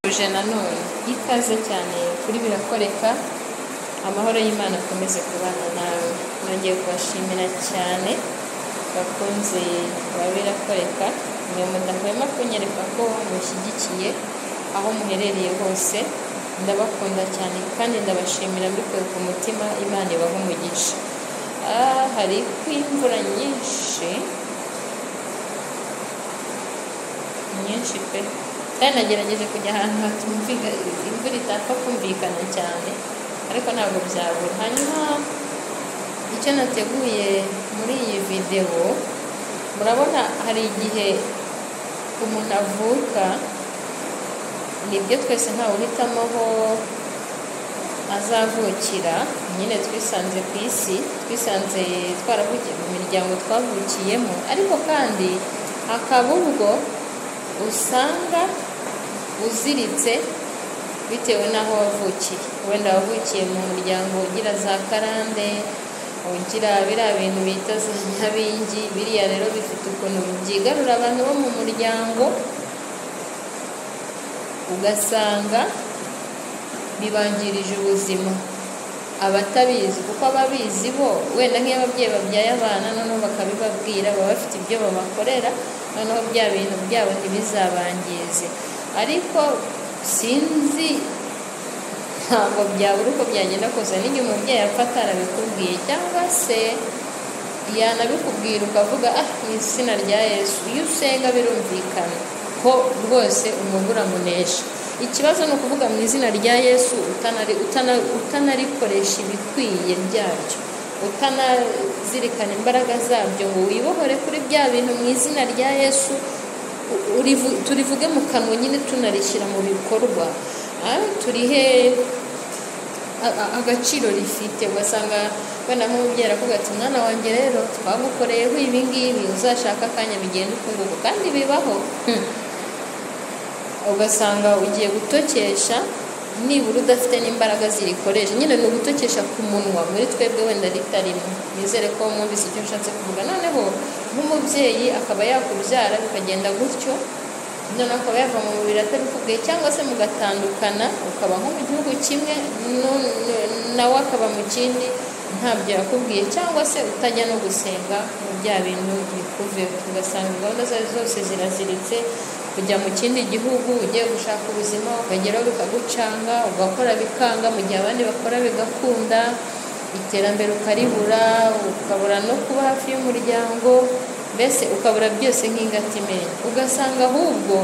tuje nanone ikaze cyane kuri birakoreka amahoro y'imana akomeze kubana nawe nongeye kubashimira cyane bakunze ba birakoreka mwe mudahwema kunyereka ko mushyigikiye aho muherereye hose ndabakunda cyane kandi ndabashimira mbikuye ku mutima imana ibaha umugisha aha hari kw'imvura nyinshi nyinshi pe kandi nagerageje kujya ahantu hatumvika imvura itapfa kumvikana cyane ariko ntabwo byabura hanyuma icyo nateguye muri iyi videwo murabona hari igihe umuntu avuka nibyo twese ntawe uhitamo aho azavukira nyine twisanze ku isi twisanze twaravukiye mu miryango twavukiyemo ariko kandi hakaba ubwo usanga uziritse bitewe n'aho wavukiye wenda wavukiye mu muryango ugira za karande ugira biriya bintu bita za nyabingi biriya rero bifite ukuntu byigarura abantu bo mu muryango ugasanga bibangirije ubuzima abatabizi kuko ababizi bo wenda nk'iyo ababyeyi babyaye abana noneho bakabibabwira baba bafite ibyo babakorera noneho bya bintu byabo ntibizabangize ariko sinzi ntabwo byabura uko byagenda kose n'igihe umubyeyi apfa atarabikubwiye cyangwa se yanabikubwira ukavuga ah mu izina rya yesu iyo usenga birumvikana ko rwose umugura munesha ikibazo ni ukuvuga mu izina rya yesu utanarikoresha ibikwiye byaryo utanazirikana imbaraga zabyo ngo wibohore kuri bya bintu mu izina rya yesu turivuge mu kanwa nyine tunarishyira mu bikorwa turihe agaciro rifite ugasanga wenda nk'umubyeyi aravuga ati mwana wanjye rero twagukoreyeho ibi ngibi uzashaka akanya bigenda ukunguka kandi bibaho ugasanga ugiye gutokesha nibura udafite n'imbaraga zirikoresha nyine ni ugutokesha ku munwa muri twebwe wenda ritarimo nizere ko mwumvise icyo ushatse kuvuga noneho nk'umubyeyi akaba yakubyara bikagenda gutyo noneho akaba yava mu mubiri atabikubwiye cyangwa se mugatandukana ukaba nko mu gihugu kimwe nawe akaba mu kindi ntabyo yakubwiye cyangwa se utajya no gusenga mu bya bintu bikuveho ugasanga gahunda zawe zose ziraziritse kujya mu kindi gihugu ugiye gushaka ubuzima ukageraho bikagucanga ugakora bikanga mu gihe abandi bakora bigakunda iterambere ukaribura ukabura no kuba hafi y'umuryango mbese ukabura byose nk'ingatimenya ugasanga ahubwo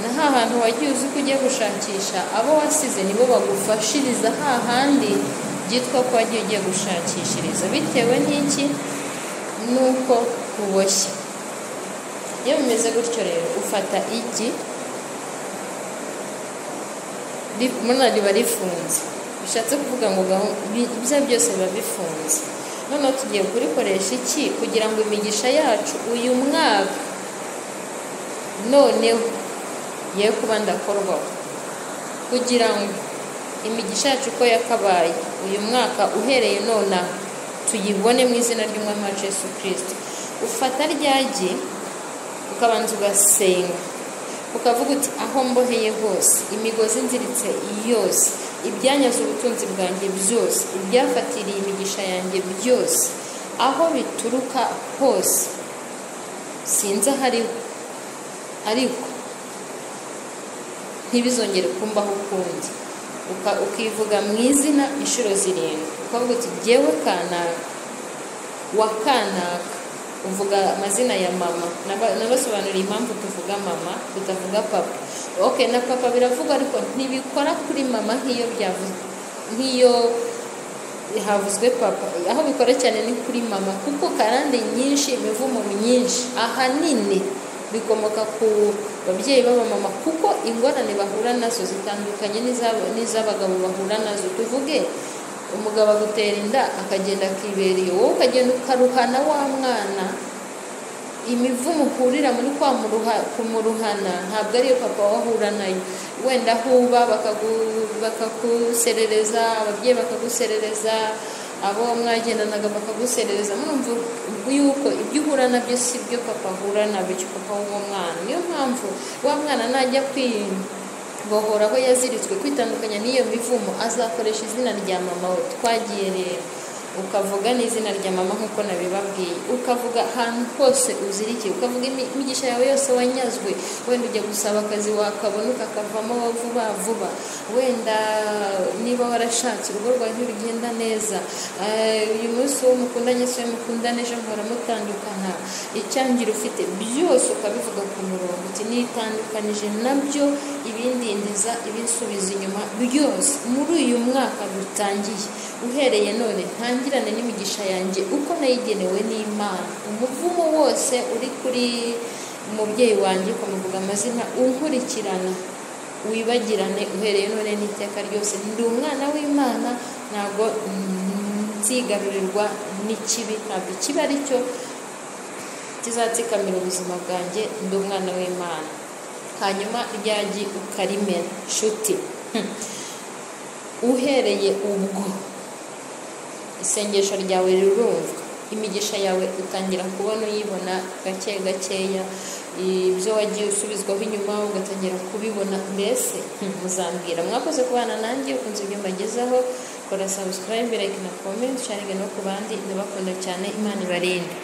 na hantu wagiye uzi ko ugiye gushakisha abo wasize nibo bagufashiriza hahandi byitwa ko wagiye ugiye gushakishiriza bitewe n'iki nuko uboshye iyo bimeze gutyo rero ufata igi muruna riba rifunze bishatse kuvuga ngo ibyo byose biba bifunze noneho tugiye kurikoresha iki kugira ngo imigisha yacu uyu mwaka noneho ye kuba ndakorwaho kugira ngo imigisha yacu uko yakabaye uyu mwaka uhereye nonaha tuyibone mu izina ry'umwami wacu Yesu kirisiti ufata ryagi ukabanza ugasenga ukavuga uti aho mboheye hose imigozi nziritse yose ibyanyaze ubutunzi bwanjye byose ibyafatiriye imigisha yanjye byose aho bituruka hose sinzi ahariho ariko ntibizongere kumbaho ukundi ukivuga mu izina inshuro zirindwi ukavuga uti ngewe kanaka wa kanaka uvuga amazina ya mama nabasobanuriye impamvu tuvuga mama tutavuga papa oke na papa biravuga ariko ntibikora kuri mama nk'iyo nk'iyo havuzwe papa aho bikora cyane ni kuri mama kuko karande nyinshi imivumo myinshi ahanini bikomoka ku babyeyi b'abamama kuko ingorane bahura nazo zitandukanye n'iz'abagabo bahura nazo tuvuge umugabo agutera inda akagenda akibera iyo wowe ukagenda ukaruhana wa mwana imivumo uhurira muri kwa kumuruhana ntabwo ariyo papa wahura nayo wenda huba bakaguserereza ababyeyi bakaguserereza abo mwagendanaga bakaguserereza mwumva yuko ibyo uhura nabyo si byo papa ahura nabyo papa w'uwo mwana niyo mpamvu wa mwana najya kwiyumva bohora aho yaziritswe kwitandukanya n'iyo mivumo azakoresha izina rya mama we twagiye rero ukavuga n'izina rya mama nk'uko nabibabwiye ukavuga ahantu hose uzirikiye ukavuga imi- imigisha yawe yose wanyazwe wenda ujya gusaba akazi wakabona ukakavamo vuba vuba wenda niba warashatse urugo rwawe ntirugenda neza Eh, uyu munsi uwo mukundanye se uwo mukundana ejo mpora mutandukana icyangira ufite byose ukabivuga ku murongo uti nitandukanije nabyo ibindindiza ibinsubiza inyuma byose muri uyu mwaka dutangiye uhereye none ntangirane n'imigisha yanjye uko nayigenewe n'imana umuvumo wose uri kuri umubyeyi wanjye ukamuvuga amazina unkurikirana wibagirane uhereye none n'iteka ryose ndi umwana w'imana ntabwo nzigarurirwa n'ikibi ntabwo ikibi ari cyo kizatsikamira ubuzima bwanjye ndi umwana w'imana hanyuma ryagi ukarimena nshuti Hmm. uhereye ubwo isengesho ryawe rirumvwa imigisha yawe utangira kubona uyibona gake gakeya ibyo wagiye usubizwaho inyuma ugatangira kubibona mbese hmm, muzambwira mwakoze kubana nanjye ukunze ibyo mbagezaho kora subscribe like na comment sharinga no ku bandi ndabakunda cyane imana ibarinde